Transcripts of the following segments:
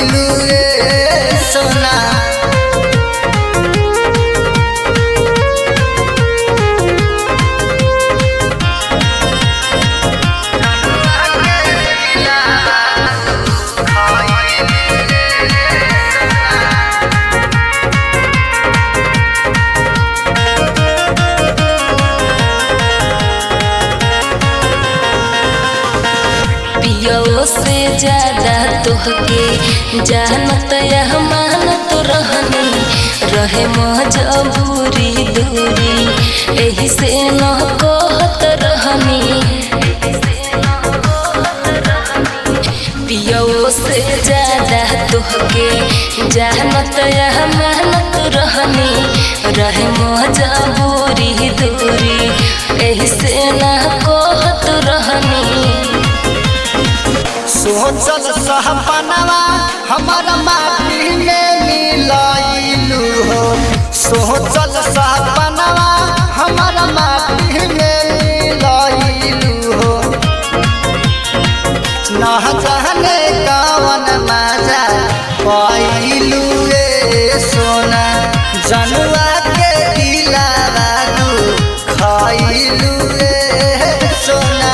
खइलू रे सोना पियो से ज्यादा तोहके जानत या मानत रहनी रहे मजबूरी दूरी एही से न कहत रहनी पियो से ज्यादा तोहके जानत या मानत रहनी रहे मजबूरी दूरी एही से न कहत रहनी सोचल सहपनवा हमारा माटी में मिलैलू हो सोचल सहपनवा हमारा माटी में मिलैलू हो ना जाने कवन मजा पाइलू रे सोना जनुआ के दिलावा तू खाइलू रे सोना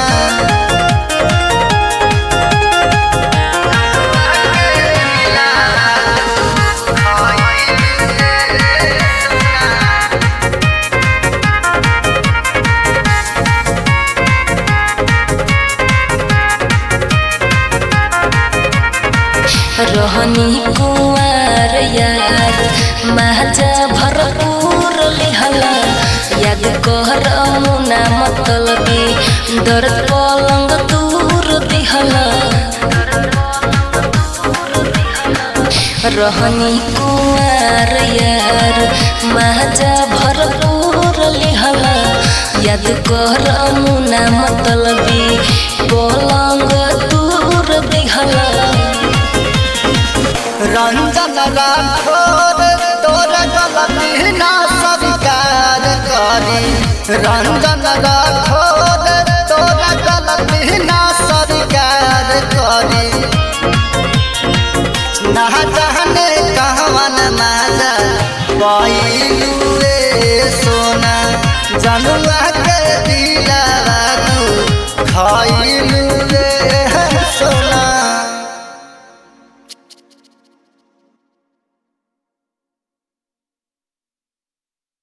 रहनी कुंवर यार माजा भरपूर लिहला याद कर मुना मतलबी दर्द पलंग दूर दिहला रहनी कुंवर यार माजा भरपूर लिहला याद कर मुना मतलबी पलंग दूर दिहला रंजन राठौर तोर गलती ना स्वीकार करी रंजन राठौर